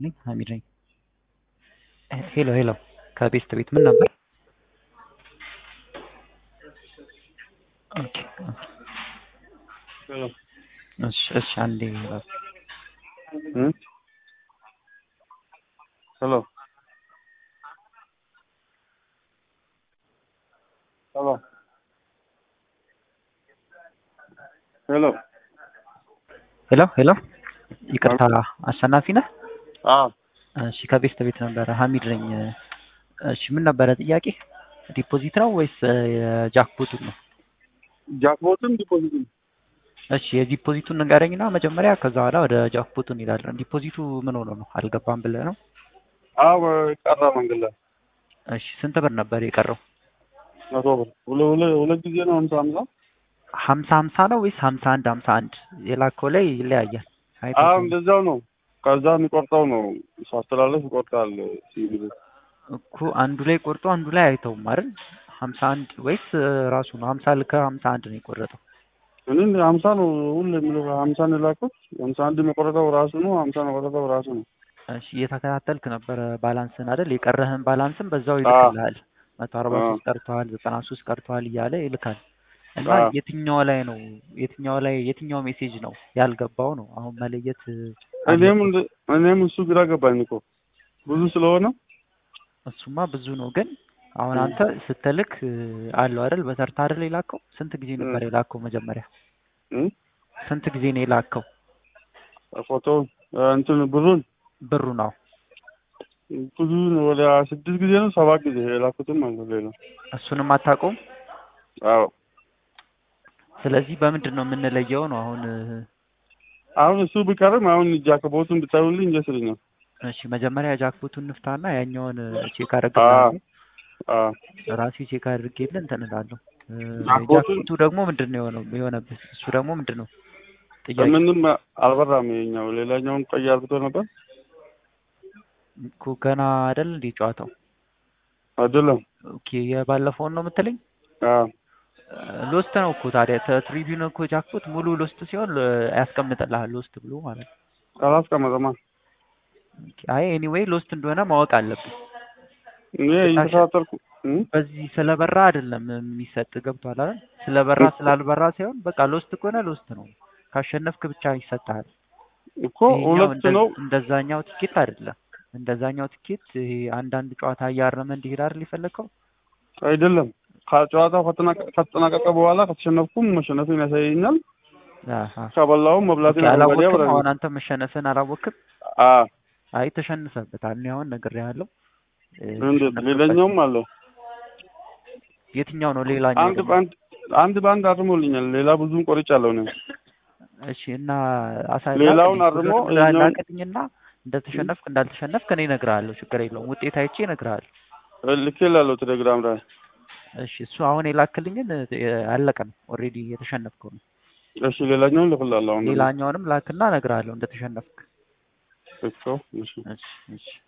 ይስጥልኝ ሀሚድ ነኝ። ሄሎ ሄሎ ከቤስት ቤት ምን ነበር? ኦኬ ሄሎ እሺ እሺ አንዴ እ ሄሎ ሄሎ ሄሎ ሄሎ ሄሎ ይቅርታ አሸናፊ ነህ? አዎ እሺ ከቤስት ቤት ነበረ ሀሚድ ነኝ። እሺ ምን ነበረ ጥያቄ? ዲፖዚት ነው ወይስ የጃክፖቱን ነው? ጃክፖትም ዲፖዚትም እሺ የዲፖዚቱን ንገረኝና መጀመሪያ ከዛ በኋላ ወደ ጃክፖቱ እንሄዳለን። ዲፖዚቱ ምን ሆኖ ነው አልገባም ብለህ ነው? አዎ ቀረ መንገድ ላይ እሺ ስንት ብር ነበር የቀረው? መቶ ብር ሁለ ሁለ ሁለት ጊዜ ነው ሀምሳ ሀምሳ ሀምሳ ሀምሳ ነው ወይስ ሀምሳ አንድ ሀምሳ አንድ የላከው ላይ ይለያያል። አይተህ አዎ ከሆነ እንደዛው ነው። ከዛ የሚቆርጠው ነው ሳስተላለፍ ይቆርጣል ሲቪል እኮ አንዱ ላይ ቆርጦ አንዱ ላይ አይተውም አይደል? ሀምሳ አንድ ወይስ ራሱ ነው ሀምሳ ልከ ሀምሳ አንድ ነው የቆረጠው? እኔ ሀምሳ ነው ሁሉ የሚለው ሀምሳ ነው የላኩት። ሀምሳ አንድ የቆረጠው ራሱ ነው። ሀምሳ ነው የቆረጠው ራሱ ነው። እሺ እየተከታተልክ ነበረ ባላንስን አይደል? የቀረህን ባላንስን በዛው ይልክልሃል። መቶ አርባ ሶስት ቀርተዋል፣ ዘጠና ሶስት ቀርተዋል እያለ ይልካል። እና አዎ። የትኛው ላይ ነው የትኛው ላይ የትኛው ሜሴጅ ነው ያልገባው ነው አሁን መለየት እኔም እንደ- እኔም እሱ ግራ ገባኝ እኮ ብዙ ስለሆነ እሱማ ብዙ ነው ግን አሁን አንተ ስትልክ እ፣ አለው አይደል በተርታ አይደል የላከው ስንት ጊዜ ነበር የላከው መጀመሪያ እ? ስንት ጊዜ ነው የላከው ፎቶውን እንትን ብሩን ብሩ ነው ብዙ ነው። ወደ ስድስት ጊዜ ነው ሰባት ጊዜ የላኩትም አለ ሌላ እሱንም አታውቀውም አዎ ስለዚህ በምንድን ነው የምንለየው ነው አሁን እ፣ አሁን እሱ ቢቀርም አሁን ጃከቦቱን ብታዩልኝ ደስ ይለኛል። እሺ መጀመሪያ ጃክፖቱን ንፍታና ያኛውን እ፣ ቼክ አዎ አደርግልሃለሁ አዎ ራሴ ቼክ አድርጌልህ እንትን እላለሁ እ፣ ጃክፖቱን- ጃክፖቱ ደግሞ ምንድን ነው የሆነው የሆነብህ እሱ ደግሞ ምንድን ነው ጥያቄ ምንም አልበራም። የኛው ሌላኛውን ቀይ አርግቶ ነበር እኮ ገና አይደል እንዴ ጨዋታው አይደለም። ኦኬ የባለፈውን ነው የምትለኝ አዎ ሎስት ነው እኮ ታዲያ ትሪቢዩን እኮ ጃክፖት ሙሉ ሎስት ሲሆን እ፣ ያስቀምጥልሃል ሎስት ብሎ ማለት ነው አላስቀመጠማ። ኦኬ፣ አይ ኤኒዌይ ሎስት እንደሆነ ማወቅ አለብን እኔ እየተከታተልኩ እ? በዚህ ስለበራ አይደለም የሚሰጥ ገብቷል አይደል ስለበራ ስላልበራ ሳይሆን በቃ ሎስት ከሆነ ሎስት ነው ካሸነፍክ ብቻ ይሰጥሃል እኮ ይሄኛው ሁለት እንደ- ነው። እንደዛኛው ቲኬት አይደለም እንደዛኛው ቲኬት ይሄ አንዳንድ ጨዋታ እያረመ እንዲሄድ አይደል የፈለግከው አይደለም ከጨዋታው ከተጠናቀ- ከተጠናቀቀ በኋላ ከተሸነፍኩም መሸነፍን ያሳየኛል። አሃ። ከበላውም ኦኬ፣ መብላትን አረንጓዴ አላወቅም ያበራል። አሁን አንተ መሸነፍን አላወቅም አዎ አይ ተሸንፈበታል እኔ አሁን ነግሬሃለሁ እ፣ እንዴት ተሸነፍክበት። ሌላኛውም አለ። የትኛው ነው ሌላኛው አንድ ደግሞ? በአንድ አንድ በአንድ አርሞልኛል። ሌላ ብዙም ቆርጫለሁ ነው። እሺ እና አሳይ ሌላውን ላክልኝ። አርሞ ቁጥሩን ይኸኛውን- ላክልኝና እንደተሸነፍክ እንዳልተሸነፍክ እኔ እነግርሃለሁ ችግር የለውም ውጤት አይቼ እነግርሃለሁ ልኬላለሁ ቴሌግራም ላይ። እሺ እሱ አሁን የላክልኝን እ፣ አለቀ ነው ኦልሬዲ የተሸነፍከው ነው እሺ ሌላኛውን ልክላለሁ አሁን። ሌላኛውንም ላክና እነግርሃለሁ እንደተሸነፍክ እኮ እሺ እሺ እሺ